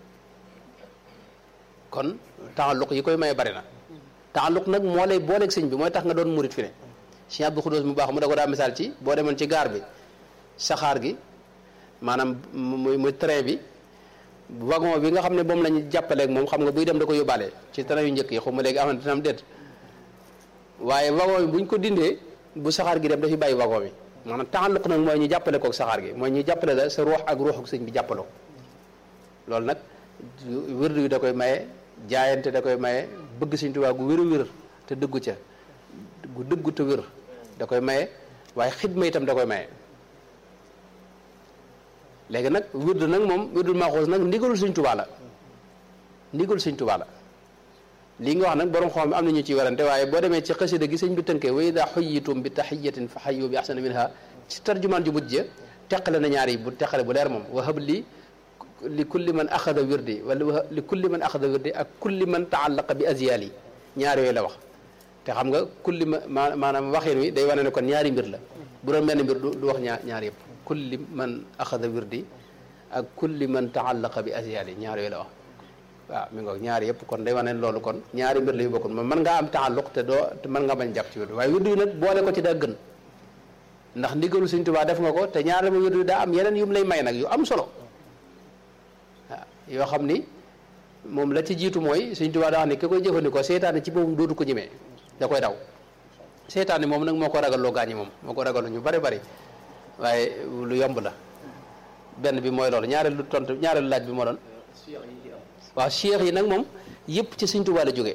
kon taalluq yi koy maye bari na taalluq nag moo lay booleeg sëñ bi mooy tax nga doon murit fi ne Sëñ Abdou Xudoos mu baax mu da ko daa misaal ci boo demoon ci gaar bi saxaar gi maanaam muy muy train bi wagon bi nga xam ne moom la ñu jàppaleeg moom xam nga buy dem da ko yóbbaale ci train yu njëkk yi xaw ma léegi am na am déet waaye wagon bi buñ ko dindee bu saxaar gi dem dafi bàyyi wagon bi maanaam taalluq nag mooy ñu jàppale kook saxaar gi mooy ñu jàppale la sa ruux ak ruuxu sëñ bi jàppaloo loolu nag wérdu yi da koy maye jaayante da koy maye bëgg Sëñ Tuubaa gu wér a wér te dëggu ca gu dëggu te wér da koy maye waaye xidma itam da koy maye léegi nag wérdu nag moom wérdul maaxuus nag ndigalul Sëñ Tuubaa la ndigalul Sëñ Tuubaa la lii nga wax nag borom xam am na ñu ciy warante waaye boo demee ci xasida gi sëñ bi tënkee wa ida xuyitum bi taxiyatin fa xayu bi axsana minha ci tarjumaan ju mujj teqale na ñaar yi bu teqale bu leer moom wahab li li kulli man axada wirdi wala li kulli man axada wirdi ak kulli man taallaqa bi aziyaal yi ñaar yooyu la wax te xam nga kulli ma maanaam waxin wi day wane ne kon ñaari mbir la bu doon benn mbir du wax ñaar ñaar yëpp kulli man axada wirdi ak kulli man taallaqa bi aziyaal yi ñaar yooyu la wax waaw mi ngoog ñaari yëpp kon day wane loolu kon ñaari mbir la yu bokkul mën ngaa am taalluq te doo te mën nga bañ jàpp ci wirdu waaye wirdu yi nag boole ko ci daa gën ndax ndigalu Sëñ Tuubaa def nga ko te ñaari ma wirdu daa am yeneen yu mu lay may nag yu am solo waaw yoo xam ni moom la ci jiitu mooy Sëñ Tuubaa daa wax ni ki koy jëfandikoo seetaane ci boobu dootu ko ñemee da koy daw seetaane moom nag moo ko ragaloo gaañi moom moo ko ragaloo ñu bari bari waaye lu yomb la benn bi mooy loolu ñaareelu tontu ñaareelu laaj bi moo doon waaw cheikh yi nag moom yëpp ci Sëñ Tuubaa la jóge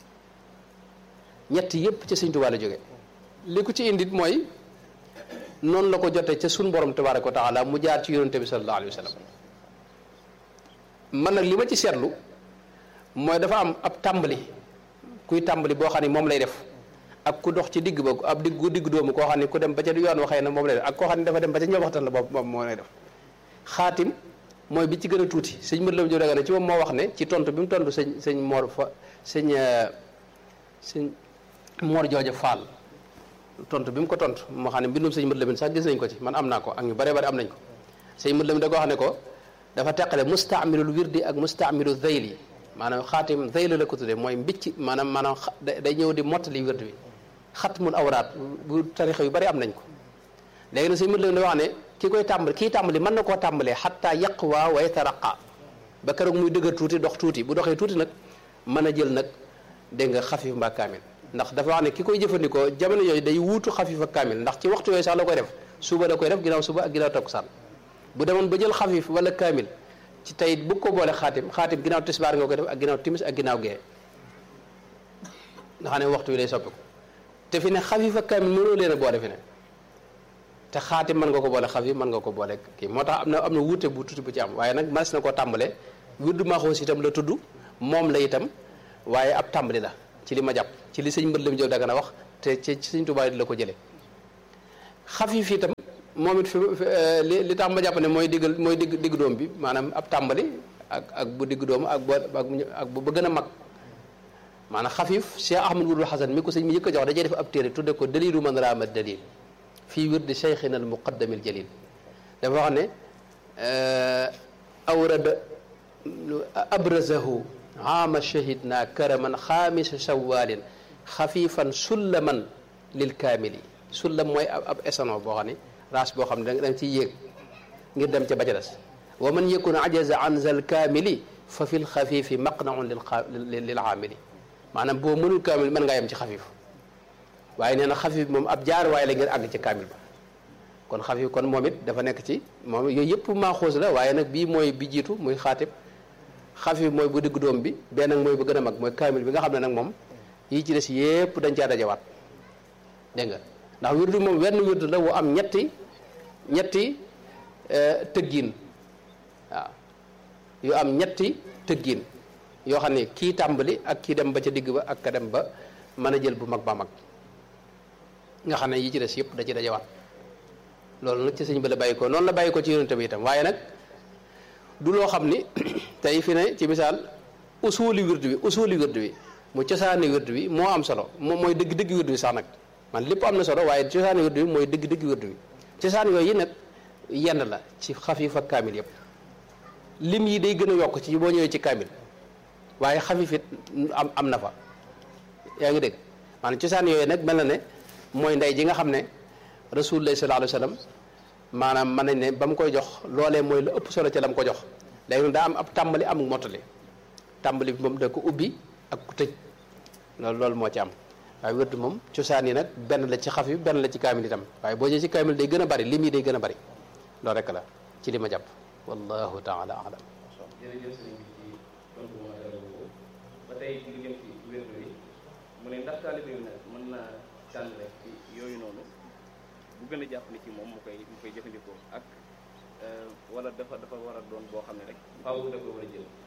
ñett yëpp ci Sëñ Tuubaa la jóge li ko ci indit mooy noonu la ko jotee ca sun borom tabaaraka wa taala mu jaar ci yonente bi sallallahu alayhi wa sallam man nag li ma ci seetlu mooy dafa am ab tàmbali kuy tàmbali boo xam ne moom lay def ak ku dox ci digg ba ab digg gu digg doomu koo xam ne ku dem ba ca yoon waxee na moom lay def ak koo xam ne dafa dem ba ca ñëw waxtaan la boobu moom moo lay def xaatim mooy bi ci gën a tuuti sëñ mët lam jo daga ne ci moom moo wax ne ci tontu bi mu tontu sëñ sëñ moor fa sëñ sëñ moor jooja faal tontu bi mu ko tontu moo xam ne mbindum sëñ mët lamin sax gis nañ ko ci man am naa ko ak ñu bare bare am nañ ko sëñ mët lamin da ko wax ne ko dafa teqale mustaamilul wirdi ak mustaamilu zeyli maanaam xaatim zeyli la ko tuddee mooy mbicc maanaam maanaam day ñëw di mottali wird bi xatmul awraat bu tarixa yu bari am nañ ko léegi nag sëñ mët lamin da wax ne ki koy tàmbali kii tàmbali mën na koo tàmbalee xatta yaqwa wa yataraqa ba keroog muy dëgër tuuti dox tuuti bu doxee tuuti nag mën a jël nag dégg nga xafif mbaa kaamil ndax dafa wax ne ki koy jëfandikoo jamono yooyu day wuutu xafif ak kaamil ndax ci waxtu yooyu sax la koy def suba da koy def ginnaaw suba ak ginnaaw takkusaan bu demoon ba jël xafif wala kaamil ci tey bu ko boole xaatim xaatim ginnaaw tisbaar nga koy def ak ginnaaw timis ak ginnaaw gee nga xam ne waxtu wi day soppiku te fi ne xafif ak kaamil mënoo leen a boole fi ne te xaatim mën nga ko boole xafif mën nga ko boole kii moo tax am na am na wuute bu tuuti bu ci am waaye nag mas na koo tàmbale wirdu maaxoos itam la tudd moom la itam waaye ab tàmbali la ci li ma jàpp ci li sëñ mbët lam jëw daga na wax te ci sëñ Tuubaa di la ko jële xafiif itam moom it fi li li tax ma jàpp ne mooy diggal mooy digg digg doom bi maanaam ab tàmbali ak ak bu digg doomu ak boo ak bu ba gën a mag maanaam xafiif Cheikh Ahmad Wudul Xasan mi ko sëñ mi yëkk a jox dajee def ab téere tudde ko dalilu man raama dalil fii wirdi cheikhina al muqaddamil jalil dafa wax ne awrada abrazahu ama shahidna karaman xaamisa shawalin xafifan sullaman lil kaamili sullam mooy ab esano boo xam ne race boo xam ne da nga ciy yéeg ngir dem ca ba ca des wa man yakun ajaza an zal kaamili fa fil xafifi maqnaun lil lil aamili maanaam boo mënul kaamil mën ngaa yem ci xafif waaye nee na xafif moom ab jaar waaye la ngir àgg ci kaamil ba kon xafif kon moom it dafa nekk ci moom yooyu yëpp maaxuus la waaye nag bii mooy bi jiitu muy xaatib xafif mooy bu digg doom bi benn nag mooy bu gën a mag mooy kaamil bi nga xam ne nag moom yii ci des yëpp dañ caa dajawaat dégg nga ndax wirdu moom wenn wirdu la wu am ñetti ñetti tëggiin waaw yu am ñetti tëggiin yoo xam ne kii tàmbali ak kii dem ba ca digg ba ak ka dem ba mën a jël bu mag ba mag nga xam ne yi ci des yëpp da ci dajawaat loolu nag ci sëñ ba la bàyyi ko noonu la bàyyi ko ci yonent bi itam waaye nag du loo xam ni tey fi ne ci misaal usuli wirdu bi usuli wirdu bi mu cosaani wirdu bi moo am solo moom mooy dëgg dëgg wirdu bi sax nag man lépp am na solo waaye cosaani wirdu bi mooy dëgg dëgg wirdu bi cosaan yooyu nag yenn la ci xafiif ak kaamil yëpp lim yi day gën a yokk ci boo ñëwee ci kaamil waaye xafiif it am am na fa yaa ngi dégg maanaam cosaan yooyu nag mel na ne mooy ndey ji nga xam ne rasulullah sallallahu alayhi wa sallam maanaam mën nañ ne ba mu koy jox loolee mooy la ëpp solo ca la mu ko jox léegi nag daa am ab tàmbali am mottali tàmbali bi moom da ko ubbi ak ku tëj loolu loolu moo ci am waaye wérdu moom cosaan yi nag benn la ci xaf yi benn la ci kaamil itam waaye boo ñëwee ci kaamil day gën a bari lim yi day gën a bari loolu rek la ci li ma jàpp wallahu taala alam jërëjëf sëriñ bi ci tontu mu matala boobu ba tey lu jëm ci wérdu bi mu ne ndax taalibe bi nag mën naa tànn rek ci yooyu noonu bu gën a jàpp ni ci moom mu koy mu koy jëfandikoo ak wala dafa dafa war a doon boo xam ne rek faaw da ko war a jël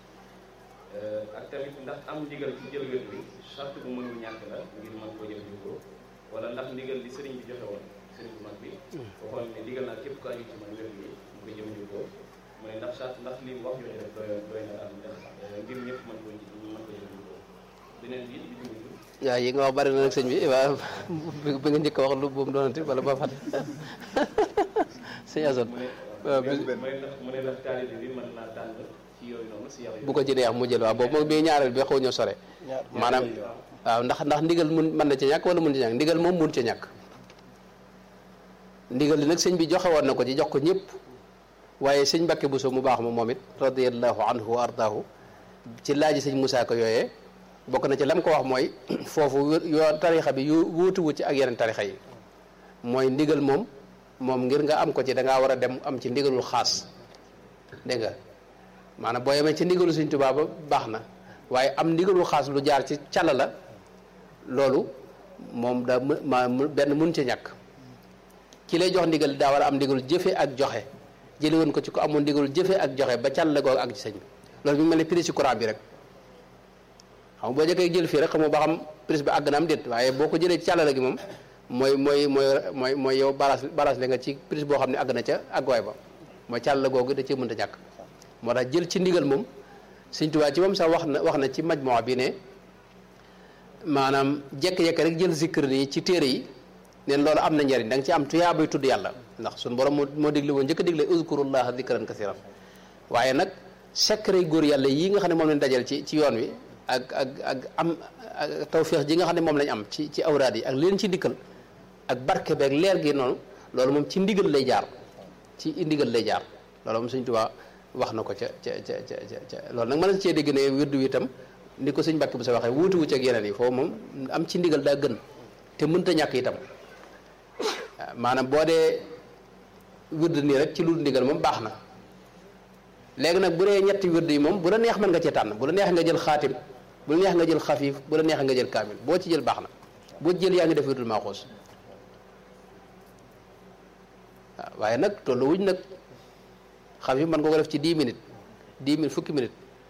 ak tamit ndax am ndigal ci jël wérdu bi charte bu mënul ñàkk la ngir mën koo jëfandikoo wala ndax ndigal li sëriñ bi joxe woon sëriñ bu mag bi waxoon ne ndigal naa képp ko aju ci man wérdu bi mu koy jëfandikoo mu ne ndax charte ndax li wax yooyu rek doy doy na am ndax ngir ñëpp mën ko mën ko jëfandikoo beneen bi bi ñu waaw yi nga wax bari na nag sëñ bi waaw bi nga njëkk a wax lu bu mu doonati wala ba fàtte sëñ Assane waaw mu ne ndax mu ne ndax taalibe bi mën naa tànn ci yooyu noonu si yàlla bu ko ci neex mu jël waaw boobu moom bii ñaareel bi xaw ñoo sore maanaam waaw ndax ndax ndigal mun mën na ci ñàkk wala mun ci ñàkk ndigal moom mun ci ñàkk ndigal li nag sëñ bi joxe woon na ko ci jox ko ñëpp waaye sëñ Mbàkke Buso mu baax ma moom it radiyallahu anhu wa ardaahu ci laaji sëñ Musaa Ka yooyee bokk na ci lam ko wax mooy foofu yoo tarixa bi yu wuutuwu ci ak yeneen tarixa yi mooy ndigal moom moom ngir nga am ko ci da ngaa war a dem am ci ndigalul xaas dégg nga maanaam boo yemee ci ndigalu Sëñ Tuubaa ba baax na waaye am ndigalul xaas lu jaar ci càlla la loolu moom da ma benn mun ci ñàkk ki lay jox ndigal daa war a am ndigalul jëfe ak joxe jëli woon ko ci ko amoon ndigalul jëfe ak joxe ba càlla googu ak ci sëñ bi loolu mi ngi mel ne prise ci courant bi rek xam boo jëkkee jël fii rek xamoo ba xam prise bi àgg na am déet waaye boo ko jëlee ci càllala gi moom mooy mooy mooy mooy mooy yow balance balance la nga ci prise boo xam ne àgg na ca àgguwaay ba mooy càllala googu da cee mënta ñàkk moo tax jël ci ndigal moom Sëñ Tuubaa ci moom sax wax na wax na ci majmoo bi ne maanaam jekk-jekk rek jël zikr yi ci téere yi neen loolu am na njariñ da nga ci am tuyaa bay tudd yàlla ndax suñu borom moo moo digle woon njëkk a digle uzkurullaha zikran kasiran waaye nag secret góor yàlla yi nga xam ne moom lañ dajal ci ci yoon wi ak ak ak am tawféex ji nga xam ne moom lañ am ci ci awraad yi ak leen ci dikkal ak barke beeg leer gi noonu loolu moom ci ndigal lay jaar ci ndigal lay jaar loolu moom Sëñ Tuubaa wax na ko ca ca ca ca ca loolu nag mën na cee dégg ne wirdu wi itam ni ko sëñ Mbàkke bu sa waxee wuuti wu ci ak yeneen yi foofu moom am ci ndigal daa gën te mënta ñàkk itam maanaam boo dee wirdu nii rek ci lu ndigal moom baax na léegi nag bu dee ñetti wirdu yi moom bu la neex mën nga cee tànn bu la neex nga jël xaatim bu la neex nga jël xafiif bu la neex nga jël kaamil boo ci jël baax na boo jël yaa ngi def wirdul maaxuus waaw waaye nag tollu wuñ nag xafiif mën nga ko def ci 10 minutes 10 minutes fukki minutes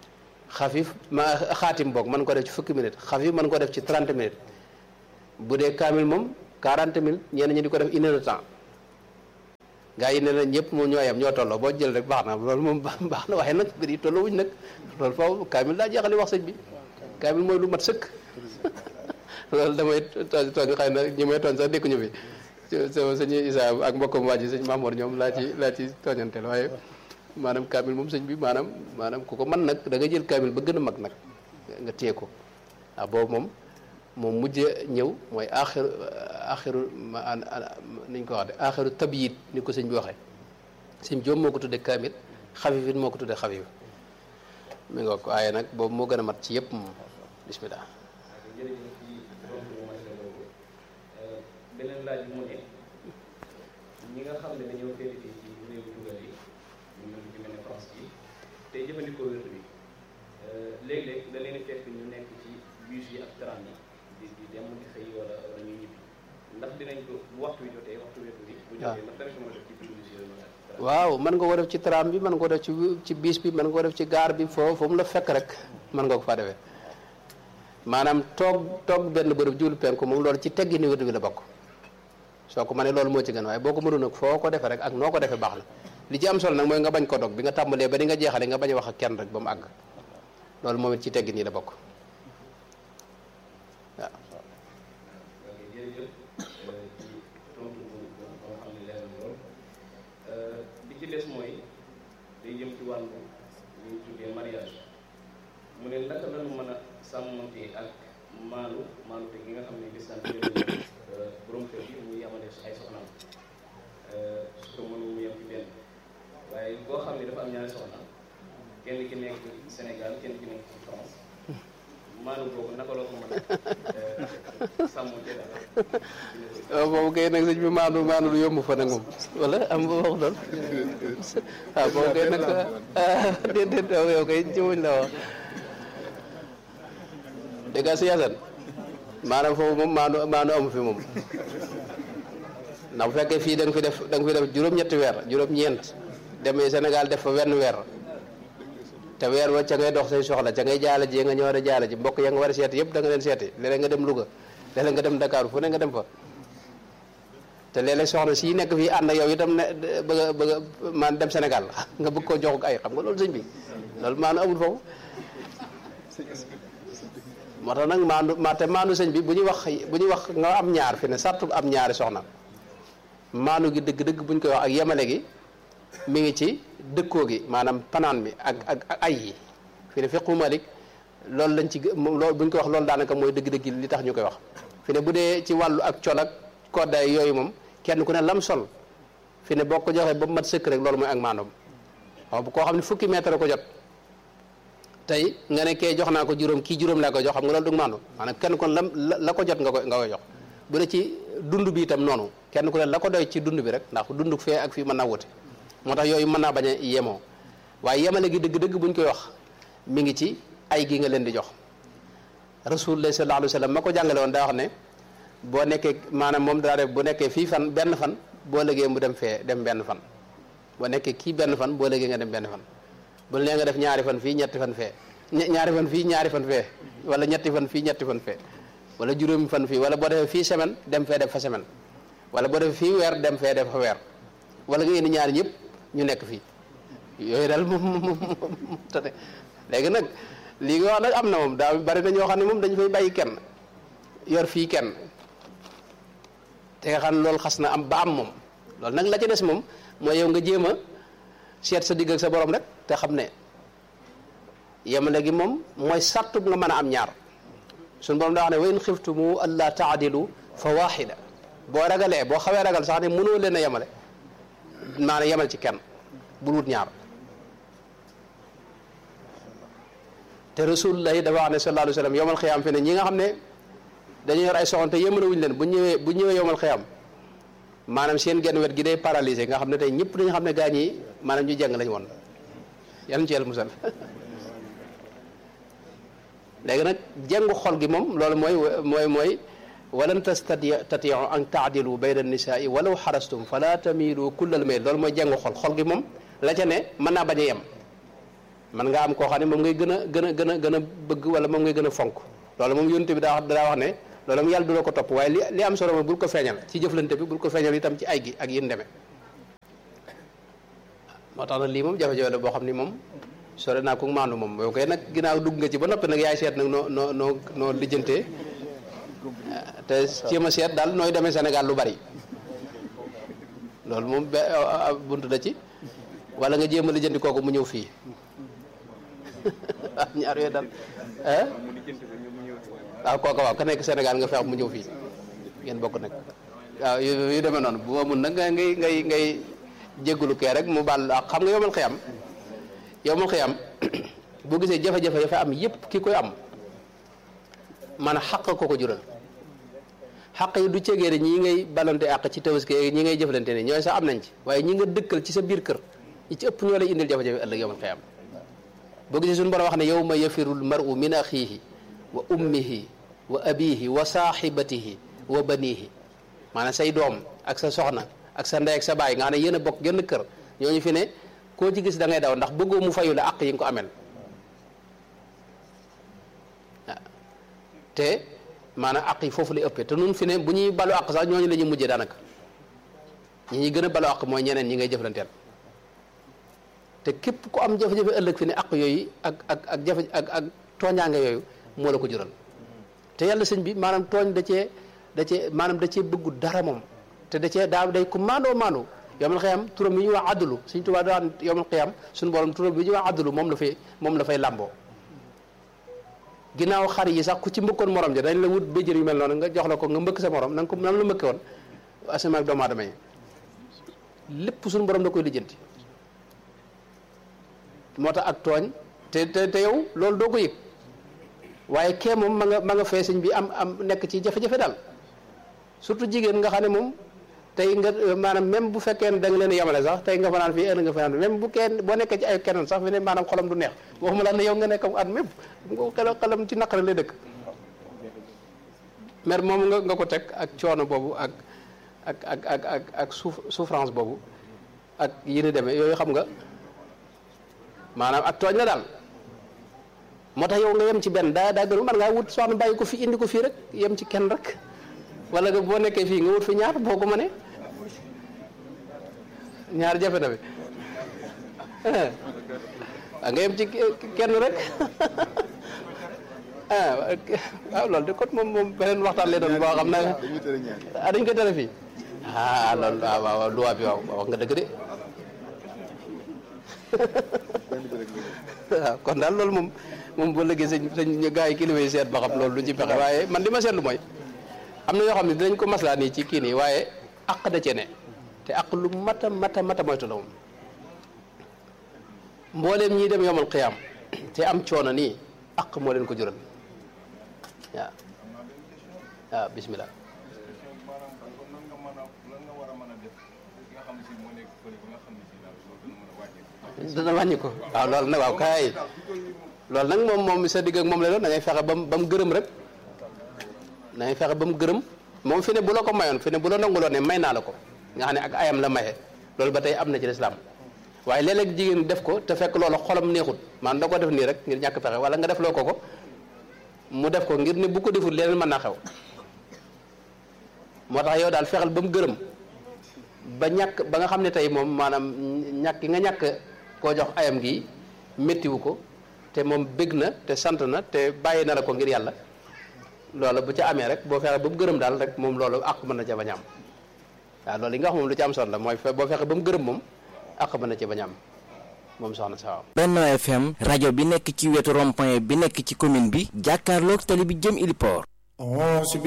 xafif ma xaatim boog mën ko def ci fukki minutes xafif mën ko def ci 30 minutes bu dee kaamil moom 40 minutes ñenn ñi di ko def une heure de temps gaa yi ne na ñëpp moom ñoo yem ñoo tolloo boo jël rek baax na loolu moom baax na waaye nag mbir yi tolloo wuñ nag loolu foofu kaamil daa jeexali wax sëñ bi kaamil mooy lu mat sëkk loolu damay tooñ tooñ xëy na ñi may tooñ sax dëkkuñu fi sama sëñ Isa ak mbokkam waa ji sëñ Mamour ñoom laa ci laa ci tooñanteel waaye maanaam kaamil moom sëñ bi maanaam maanaam ku ko mën nag da nga jël kaamil ba gën a mag nag nga téye ko waaw boobu moom moom mujj ñëw mooy aaxiru aaxiru ma niñ ko wax de aaxiru tabyit ni ko sëñ bi waxee sëñ joom moo ko tuddee kaamil xafif it moo ko tuddee xafif mi nga ko waaye nag boobu moo gën a mat ci yëpp moom bismillah jërëjëf ci tontu bu matale boobu beneen laaj bi mu ne ñi nga xam ne dañoo féete ci réew tugal yi ñu mel ci mel ne France yi te jëfandikoo wér bi léeg-léeg da leen fekk ñu nekk ci bus yi ak tram yi di di dem di xëy wala wala ñuy ñibbi ndax dinañ ko bu waxtu wi jotee waxtu wér bi bu jotee ndax danañ ko mën a def ci biir bus yooyu noonu ak tram waaw mën nga ko def ci tram bi mën nga ko def ci ci bis bi mën nga ko def ci gaar bi foo fu mu la fekk rek mën nga ko faa defee maanaam toog toog benn bërëb jublu penku moom loolu ci teggi ni wérdu bi la bokk soo ko mënee loolu moo ci gën waaye boo ko mënul nag foo ko defee rek ak noo ko defee baax na li ci am solo nag mooy nga bañ ko dog bi nga tàmbalee ba di nga jeexale nga bañ a wax ak kenn rek ba mu àgg loolu moom it ci teggi nii la bokk waaw ok jërëjëf ci tontu bu bu nga xam ne leer na lool bi ci des mooy day jëm ci wàllu li ñu tuddee mariage mu ne naka la ñu mën a sàmmante ak maalu maalu te gi nga xam ne lislam jël borom kër gi muy yamale ay soxnaam su ko mënu mu yem ci benn waaye boo xam ne dafa am ñaari soxna kenn ki nekk Sénégal kenn ki nekk ci France maanu boobu naka la ko mën a sàmmante daal waaw boobu kay nag sëñ bi maandu maandu lu yomb fa nag moom wala am nga wax lool waaw boobu kay nag déedéet yow kay ci wuñ la wax dégg nga si yasan maanaam foofu moom maandu maandu amu fi moom ndax bu fekkee fii da nga fi def da nga fi def juróom-ñetti weer juróom-ñeent demee Sénégal def fa wenn weer te weer wa ca ngay dox say soxla ca ngay jaala ji nga ñëw a jaala ji mbokk ya nga war a seeti yëpp da nga leen seeti léeg-léeg nga dem Louga léeg-léeg nga dem Dakar fu ne nga dem fa te léeg-léeg soxna si nekk fii ànd ak yow itam ne bëgg a bëgg a man dem Sénégal nga bëgg koo jox ay xam nga loolu sëñ bi loolu maanu amul foofu moo tax nag maandu ma te maandu sëñ bi bu ñuy wax bu ñuy wax nga am ñaar fi ne sartu am ñaari soxna maandu gi dëgg-dëgg bu ñu koy wax ak yemale gi mi ngi ci dëkkoo gi maanaam panaan bi ak ak ak ay yi fi ne fiqu malik loolu lañ ci loolu bu ñu koy wax loolu daanaka mooy dëgg-dëgg li tax ñu koy wax fi ne bu dee ci wàllu ak col ak koddaay yooyu moom kenn ku ne lam sol fi ne boo ko joxee ba mu mat sëkk rek loolu mooy ak maandoom waaw bu koo xam ne fukki mètre ko jot tey nga ne kee jox naa ko juróom kii juróom laa ko jox xam nga loolu du maandu maanaam kenn kon lam la ko jot nga koy nga koy jox bu dee ci dund bi itam noonu kenn ku ne la ko doy ci dund bi rek ndax dund fee ak fii mën naa wute moo tax yooyu mën naa bañ a yemoo waaye yemale gi dëgg-dëgg buñ koy wax mi ngi ci ay gi nga leen di jox rasulullah sallallahu alayhi wa sallam ma ko jàngale woon daa wax ne boo nekkee maanaam moom daa def bu nekkee fii fan benn fan boo lëgee mu dem fee dem benn fan boo nekkee kii benn fan boo lëgee nga dem benn fan bu nee nga def ñaari fan fii ñetti fan fee ñaari fan fii ñaari fan fee wala ñetti fan fii ñetti fan fee wala juróomi fan fii wala boo defee fii semaine dem fee def fa semaine wala boo defee fii weer dem fee def fa weer wala nga indi ñaari ñëpp ñu nekk fii yooyu daal moom moom moom tane léegi nag lii nga wax nag am na moom daa bari na ñoo xam ne moom dañu fay bàyyi kenn yor fii kenn te nga xam ne loolu xas na am ba am moom loolu nag la ca des moom mooy yow nga jéem a seet sa digg ak sa borom rek te xam ne yemale gi moom mooy sartu nga mën a am ñaar suñu borom daa wax ne wa in xiftumu alla taadilu fa waxida boo ragalee boo xawee ragal sax ne mënoo leen a yemale maanaam yemal ci kenn bul wut ñaar te rasulullah yi dafa wax ne sallallahu alayhi wa sallam yomal xiyaam fi ne ñi nga xam ne dañu yor ay soxna te yemale wuñu leen bu ñëwee bu ñëwee yomal xiyaam maanaam seen genn wet gi day paralysé nga xam ne tey ñëpp dañu xam ne gaañ yi maanaam ñu jàng lañ woon yan ci yàlla musal léegi nag jàngu xol gi moom loolu mooy mooy mooy walan tastatiu an taadilu bayna nisaai walaw xarastum fala tamilu kullal mayl loolu mooy jàngu xol xol gi moom la ca ne mën naa bañ a yem man nga am koo xam ne moom ngay gën a gën a gën a gën a bëgg wala moom ngay gën a fonk loolu moom yonte bi daa wax daa wax ne loolu moom yàlla du la ko topp waaye li li am solo moom bul ko feeñal ci jëflante bi bul ko feeñal itam ci ay gi ak yin demee moo tax nag lii moom jafe-jafe la boo xam ni moom sore naa ko maandu moom yow koy nag ginnaaw dugg nga ci ba noppi nag yaay seet nag noo noo noo noo lijjantee te jéem a seet daal nooy demee Sénégal lu bari loolu moom be bunt da ci wala nga jéem a lijjanti kooku mu ñëw fii ñaar yooyu daal ah waaw kooku waaw ka nekk Sénégal nga feex mu ñëw fii ngeen bokk nag waaw yu yu demee noonu bu ma mun nag ngay ngay ngay jéggulu kee rek mu baal ak xam nga yomal xiyam yomal xiyam boo gisee jafe-jafe ya fa am yépp ki koy am man xaq ko ko jural xaq yi du cegee ne ñii ngay balante àq ci tabaski ñi ngay jëflante ne ñooy sax am nañ ci waaye ñi nga dëkkal ci sa biir kër ñi ci ëpp ñoo lay indil jafe-jafe ëllëg yomal xiyam boo gisee suñu borom wax ne yawma yafirul mar'u min axiihi wa ummihi wa abihi wa saaxibatihi wa banihi maanaam say doom ak sa soxna ak sa ndey ak sa baay nga xam ne yéen a bokk genn kër ñooñu fi ne koo ci gis da ngay daw ndax bëggoo mu fayu la àq yi nga ko amel waaw te maanaam àq yi foofu lay ëppee te nun fi ne bu ñuy balu àq sax ñooñu la ñuy mujjee daanaka ñi ñuy gën a balu àq mooy ñeneen ñi ngay jëflanteel te képp ku am jafe-jafe ëllëg fi ne àq yooyu ak ak ak jafe ak ak tooñaange yooyu moo la ko jural te yàlla sëñ bi maanaam tooñ da cee da cee maanaam da cee bëggu dara moom te da cee daa day ku maandoo maandoo yowmal xiyam turam bi ñuy wax àddulu suñ tubaab daa yowmal xiyam suñu borom turam bi ñuy wax àddulu moom la fay moom la fay làmboo ginnaaw xar yi sax ku ci mbëkkoon morom ja dañ la wut béjjër yu mel noonu nga jox la ko nga mbëkk sa morom na nga ko nam la mbëkke woon asamaan ak doomu aadama yi lépp suñu borom da koy lijjanti moo tax ak tooñ te te te yow loolu doo ko yëg waaye kee moom ma nga ma nga fee sëñ bi am am nekk ci jafe-jafe daal surtout jigéen nga xam ne moom tey nga maanaam même bu fekkee ne da nga leen yemale sax tey nga fanaan fii ëllëg nga fanaan même bu kenn boo nekkee ci ay keneen sax fi ne maanaam xolam du neex waxuma la ne yow nga nekk at mépp nga xelam ci naqare lay dëkk mer moom nga nga ko teg ak coono boobu ak ak ak ak ak ak suuf souffrance boobu ak yi ni demee yooyu xam nga maanaam ak tooñ la daal moo tax yow nga yem ci benn daa daa gën man ngaa wut soxna bàyyi ko fi indi ko fii rek yem ci kenn rek wala nga boo nekkee fii nga wut fi ñaar boo ko mënee ñaar jafe na bi ah nga yem ci kenn rek ah waaw loolu de kon moom moom beneen waxtaan lay doon boo xam ne ah dañ ko tere fii ah loolu waaw waaw luwaa bi waaw wax nga dëgg de waaw kon daal loolu moom moom boo lëggee sëñ sëñ gars yi kilifa yi seet ba xam loolu lu ci pexe waaye man li ma seetlu mooy am na yoo xam ne dinañ ko maslaa nii ci kii nii waaye àq da cee ne te àq lu mata mata mata moytu la moom mbooleem ñiy dem yomal xiyaam te am coono nii àq moo leen ko jural waaw waaw bismillah dana wàññi ko waaw loolu nag waaw kaay loolu nag moom moom sa digg ak moom la doon da ngay fexe ba mu ba mu gërëm rek da ngay fexe ba mu gërëm moom fi ne bu la ko mayoon fi ne bu la nanguloon ne may naa la ko nga xam ne ak ayam la maye loolu ba tey am na ci lislaam waaye léeg-léeg jigéen def ko te fekk loolu xolam neexut maanaam da ko def nii rek ngir ñàkk pexe wala nga def loo ko ko mu def ko ngir ne bu ko deful leneen mën naa xew moo tax yow daal fexeel ba mu gërëm ba ñàkk ba nga xam ne tey moom maanaam ñàkk nga ñàkk koo jox ayam gi méttiwu ko te moom bég na te sant na te bàyyi na la ko ngir yàlla loola bu ca amee rek boo fexe ba mu gërëm daal rek moom loolu àq mën na ca bañ a am waaw loolu li nga wax moom lu ci am solo la mooy boo fexe ba mu gërëm moom àq mën na ca bañ a am moom soxna sa waaw Benno FM rajo bi nekk ci wetu rond-point bi nekk ci commune bi jàkkaarloog tali bi jëm Iliport